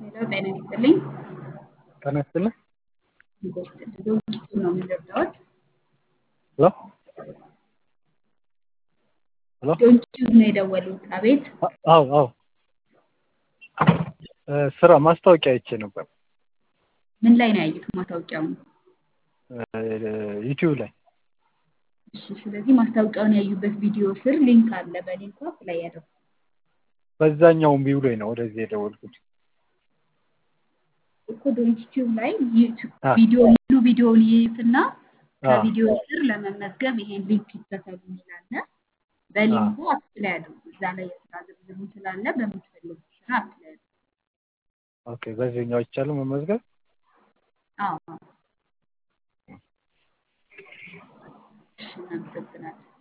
ሄሎ ጤና ይስጥልኝ። ጤና ይስጥልኝ። ዶንኪቱ ነው የምንረዳዎት? ሄሎ ሄሎ ዶንኪቱ ነው የደወሉት? አቤት አዎ አዎ ስራ ማስታወቂያ አይቼ ነበር ምን ላይ ነው ያዩት ማስታወቂያውን? ዩቲዩብ ላይ እሺ፣ ስለዚህ ማስታወቂያውን ያዩበት ቪዲዮ ስር ሊንክ አለ። በሊንኩ አፕላይ ያደርጉ። በዛኛው እምቢ ብሎኝ ነው ወደዚህ የደወልኩት። እኮ ዶንኪቲዩብ ላይ አ ቪዲዮ ሙሉ ቪዲዮውን ይዩትና አ ከቪዲዮ ስር ለመመዝገብ ይሄን ሊንክ ይከተሉ ይላል። አ በሊንኩ አፕላይ አድርጉ። እዛ ላይ የስራ ዝርዝሩ ስላለ በምትፈልጉት ስራ አፕላይ አድርጉ። ኦኬ፣ በዚህኛው ይቻላል መመዝገብ? አዎ፣ እሺ፣ እናመሰግናለን።